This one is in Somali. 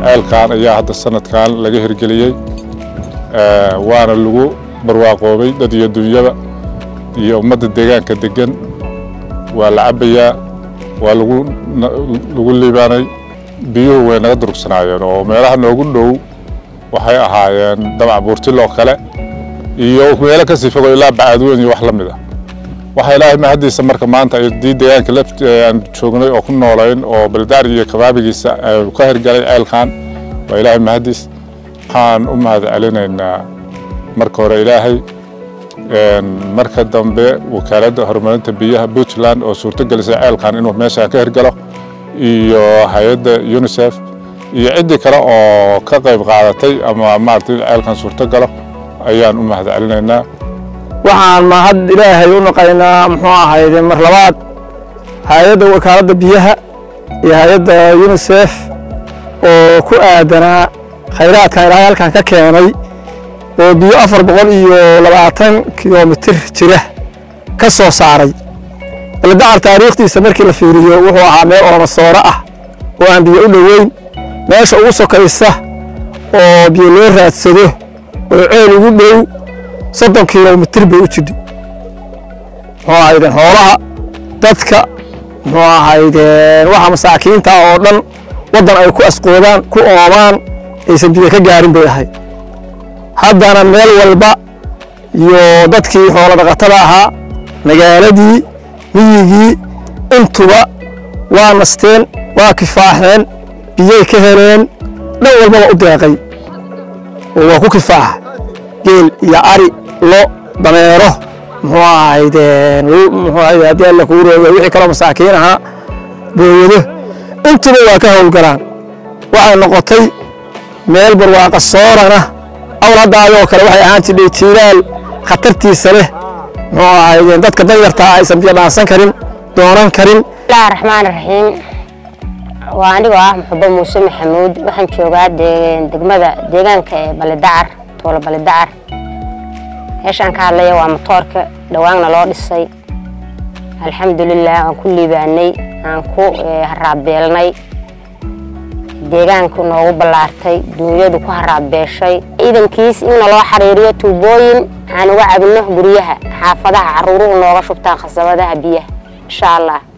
ceelkan ayaa hadda sanadkan laga hirgeliyey waana lagu barwaaqoobay dad iyo dunyada iyo ummadda deegaanka degan waa la cabbayaa waa lagu lagu liibaanay biyuhu way naga durugsanaayeen oo meelaha noogu dhow waxay ahaayeen damac buurtiloo kale iyo meelo kasii fogo ilaa bacaadweyn iyo wax la mid ah waxaa ilaahay mahaddiisa marka maanta dii deegaanka laf aan joognay oo ku noolayn oo baldaar iyo kabaabigiisa ka hirgalay ceelkan waa ilaahay mahaddiis waxaan u mahad celinaynaa marka hore ilaahay marka dambe wakaaladda horumarinta biyaha puntland oo suurtogelisay ceelkan inuu meeshaan ka hirgalo iyo hay-adda unisef iyo ciddii kale oo ka qayb qaadatay ama maaragtay ceelkan suurto galo ayaan u mahad celinaynaa waxaan mahad ilaahay u naqaynaa muxuu ahayde mar labaad hay-adda wakaaladda biyaha iyo hay-adda unisef oo ku aadanaa khayraadkan ilaahay halkan ka keenay oo biyo afar boqol iyo labaatan kilomitir jira ka soo saaray baldacar taariikhdiisa markii la fiiriyo wuxuu ahaa meel oomasooro ah oo aan biyo u dhoweyn meesha ugu sokaysa oo biyo loo raadsado oo ceel ugu dhow soddon kilomitir bay u jidhi muxuu ahaydeen xoolaha dadka muxuu ahaydeen waxa masaakiinta oo dhan waddan ay ku asqoodaan ku oomaan aysan biyo ka gaarin bay ahayd haddana meel walba iyo dadkii xoolo dhaqatada ahaa magaaladii miyigii intuba waa nasteen waa kifaaxeen biyay ka heleen dhan walbaba u deeqay oo waa ku kifaaxa geel iyo ari lo dameero muxuu ahaydeen muxuu ahayd haddii alla kuu rooga wixii kaloo masaakiin ahaa booyado intuba waa ka howlgalaan waxay noqotay meel barwaaqa soorana awl hadda ayoo kale waxay ahaan jidhay jiilaal khatartiisa leh muxuu ahaydeen dadka danyartaa aysan biyo dhaansan karin doonan karin bismillahi raxmaan raxiim waa anigoo ah muxubo muuse maxamuud waxaan joogaa degmada deegaanka ee balidacar tuulo balidacar meeshaan ka hadlaya waa motoorka dhawaanna loo dhisay alxamdulilah aan ku liibaanay aan ku haraabeelnay deegaanku noogu ballaartay duunyadu ku haraabeeshay ciidankiis in naloo xariiriyo tuubooyin aan uga cabino guryaha xaafadaha caruuruhu nooga shubtaan khasabadaha biyaha insha allah